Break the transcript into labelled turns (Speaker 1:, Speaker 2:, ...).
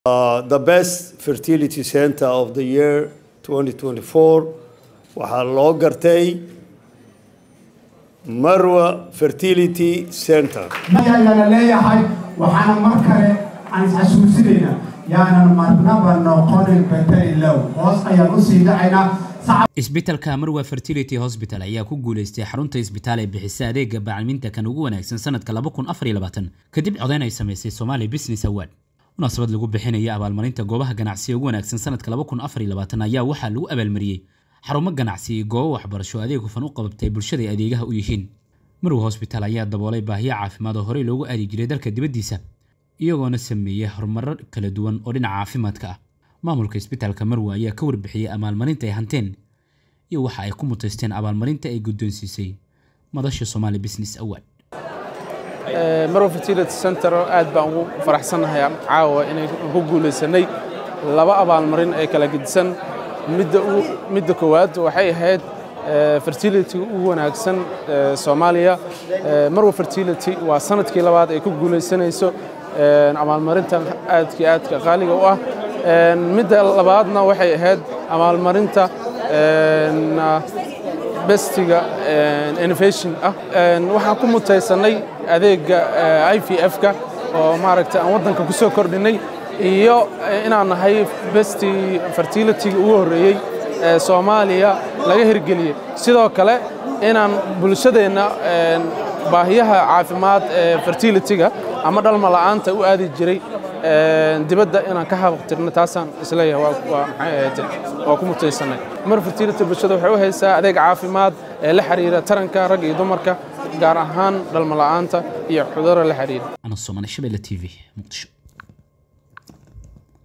Speaker 1: Uh, the best fertility center of the year 2024 waxaa loo gartay marwa fertility center
Speaker 2: ayaana leeyahay waxaana mar kale aan isxasuusinaynaa yaanan marnaba noqonin bateri low hoos ayaan usii dhacaynaa
Speaker 3: isbitaalka marwa fertility hospital ayaa ku guuleystay xarunta isbitaal ee bixisa adeega bacalminta kan ugu wanaagsan sanadka kadib codeyn ay samaysay somali business award munaasabad lagu bixinaya abaalmarinta goobaha ganacsiga ugu wanaagsan sanadka ayaa waxaa lagu abaalmariyey xarumo ganacsi iyo goobo waxbarasho adeeg hufan u qabatay bulshada ay adeegaha u yihiin marwa hosbitaal ayaa daboolay baahiyo caafimaad oo horey loogu aadi jiray dalka dibaddiisa iyagoona sameeyey horumarro kala duwan oo dhinaca caafimaadka ah maamulka isbitaalka marwa ayaa ka warbixiyey abaalmarinta ay hanteen iyo waxa ay ku mutaysteen abaalmarinta ay guddoonsiisay madasha somali business award
Speaker 4: marwa fertility center aad baan ugu faraxsannahay caawa inay ku guulaysanay laba abaalmarin ee kala gedisan midda koowaad waxay ahayd fertility ugu wanaagsan soomaaliya marwa fertility waa sanadkii labaad ay ku guulaysanayso abaalmarintan aadkii aadka qaaliga u ah midda labaadna waxay ahayd abaalmarinta bestiga innovation ah waxaan ku mutaysanay adeegga i v f-ka oo maaragta aan waddanka ku soo kordhinay iyo inaan nahay besti fertilityga ugu horreeyey ee soomaaliya laga hirgeliyey sidoo kale inaan bulshadeenna baahiyaha caafimaad ee fertilityga ama dhalma la'aanta u aadi jiray dibadda inaan ka habaqtirno taasaan isleeyahay waa maxay ahayd waa ku mutaysanay mar fertility bulshada waxay u haysaa adeeg caafimaad ee la xiriira taranka rag iyo dumarka gaar ahaan dhalma la'aanta iyo cudurro la xiriira
Speaker 3: ana somane shabelle t v muqdisho